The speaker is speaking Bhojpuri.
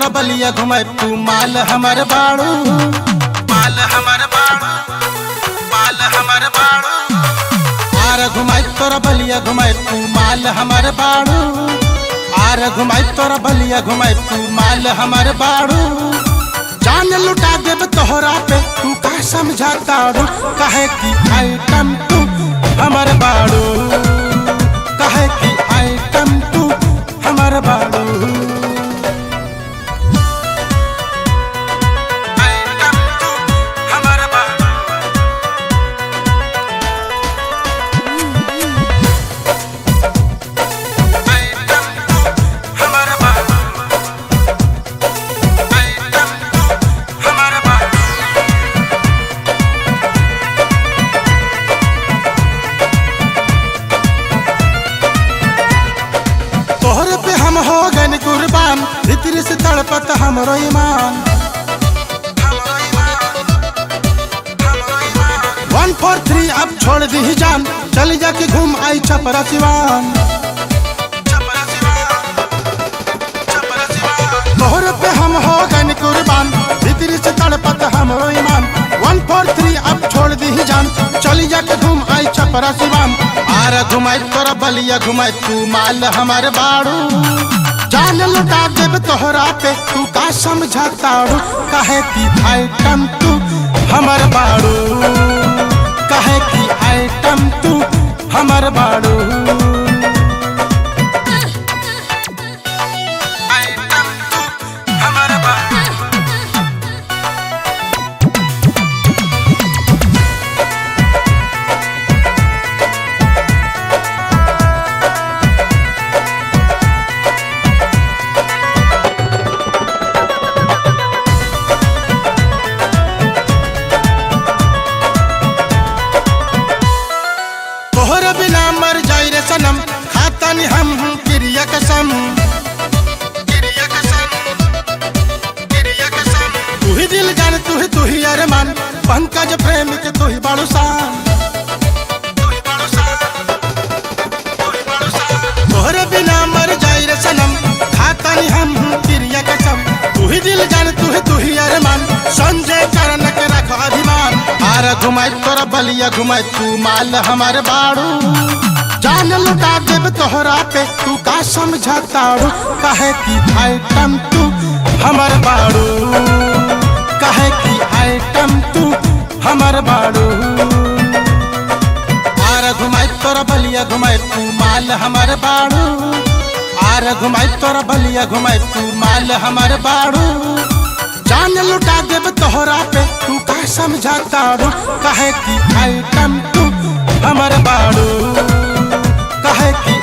बलिया घुमाए तू माल हमर बाड़ू माल हमर बाड़ू माल हमर बाड़ू आर घुमाए तोरा बलिया घुमाए तू माल हमर बाड़ू आर घुमाए तोरा बलिया घुमाए तू माल हमर बाड़ू जान लुटा देब तोहरा पे तू का समझाता रू कहे की आइटम तू हमर बाड़ू कहे की आइटम तू हमर बाड़ू आइटम तू हमर बाड़ू आइटम तू हमर बाड़ू आइटम तू हमर बाड़ू तोहरे पे हम हो गए कुर्बान भीतर से तड़पत हमरो ईमान वन फोर थ्री अब छोड़ दी जान चल जाके घूम आई छपरा सिवान तोहरे पे हम हो गए कुर्बान भीतर से तड़पत हमरो ईमान वन फोर थ्री अब छोड़ दी जान चली जाके घूम आई छपरा सिवान आर घुमाई तोरा बलिया घुमाई तू माल हमार बाड़ू जान लुटा देब तोहरा पे तू का समझाता रू कहे की आइटम तू हमर बाड़ू कहे की आइटम तू हमर बाड़ू आइटम तू हमर बाड़ू तोहर बिना मर जाई रे सनम खाता नि हम क्रिया कसम क्रिया कसम क्रिया कसम तू ही दिल जान तू ही तू ही अरमान पंकज प्रेम के तू ही बाड़ू शान तू ही बाड़ू शान, तू ही बाड़ू शान। तोहरे बिना मर जाई रे सनम खाता नि हम क्रिया कसम तू ही दिल जान तू ही तू ही अरमान संजय करण के रख अभिमान आर घुमाई तोरा बलिया घुमाई तू माल हमार बाड़ू जान लुटा देब तोहरा पे तू का समझाता रू कहे की आइटम तू हमर बाड़ू कहे की आइटम तू हमर बाड़ू आर घुमाई तोरा बलिया घुमाई तू माल हमर बाड़ू आर घुमाई तोरा बलिया घुमाई तू माल हमर बाड़ू जान लुटा देब तोहरा पे तू का समझाता रू कहे की आइटम तू हमर बाड़ू कहे की